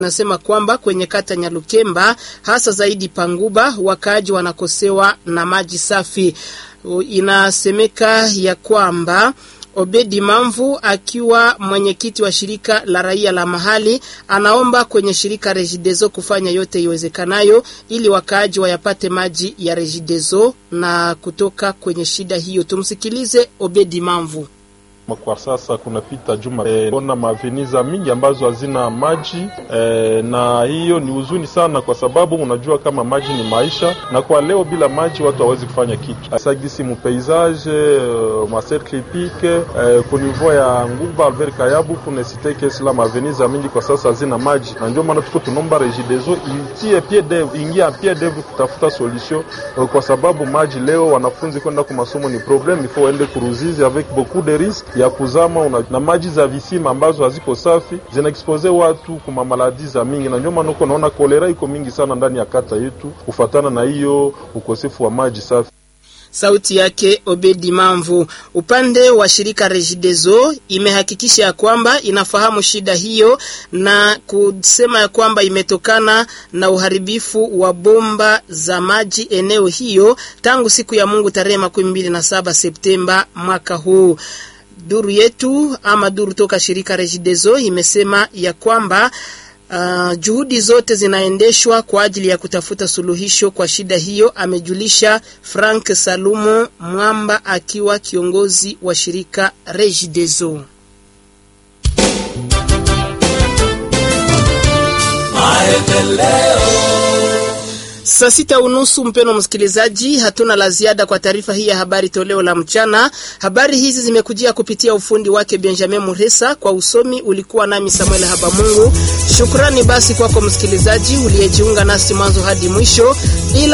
Nasema kwamba kwenye kata Nyalukemba hasa zaidi Panguba wakaaji wanakosewa na maji safi. Inasemeka ya kwamba Obedi Mamvu akiwa mwenyekiti wa shirika la raia la mahali anaomba kwenye shirika Regideso kufanya yote iwezekanayo ili wakaaji wayapate maji ya Regideso na kutoka kwenye shida hiyo. Tumsikilize Obedi Mamvu. Kwa sasa kunapita juma e, ona maveniza mingi ambazo hazina maji e, na hiyo ni huzuni sana, kwa sababu unajua kama maji ni maisha, na kwa leo bila maji watu hawezi kufanya kitu sagisi mupaysage uh, macercle pique uh, ku niveau ya Nguba Albert Kayabu kunesiteke sila maveniza mingi kwa sasa hazina maji, na ndio maana tuko tunomba Regideso itie pied d'oeuvre ingia pied d'oeuvre kutafuta solution uh, kwa sababu maji leo wanafunzi kwenda kwa masomo ni problem, ifo waende kuruzizi avec beaucoup de risques ya kuzama una, na maji za visima ambazo haziko safi zinaexpose watu kuma maladi za mingi, na ndio maana uko naona kolera iko mingi sana ndani ya kata yetu kufatana na hiyo ukosefu wa maji safi. Sauti yake Obedi Mamvu. Upande wa shirika Regideso imehakikisha ya kwamba inafahamu shida hiyo na kusema ya kwamba imetokana na uharibifu wa bomba za maji eneo hiyo tangu siku ya Mungu tarehe makumi mbili na saba Septemba mwaka huu. Duru yetu ama duru toka shirika Regideso imesema ya kwamba Uh, juhudi zote zinaendeshwa kwa ajili ya kutafuta suluhisho kwa shida hiyo, amejulisha Frank Salumo Mwamba akiwa kiongozi wa shirika Regideso. Saa sita unusu, mpeno msikilizaji, hatuna la ziada kwa taarifa hii ya habari toleo la mchana. Habari hizi zimekujia kupitia ufundi wake Benjamin Muresa, kwa usomi ulikuwa nami Samuel Habamungu. Shukrani basi kwako msikilizaji uliyejiunga nasi mwanzo hadi mwisho ila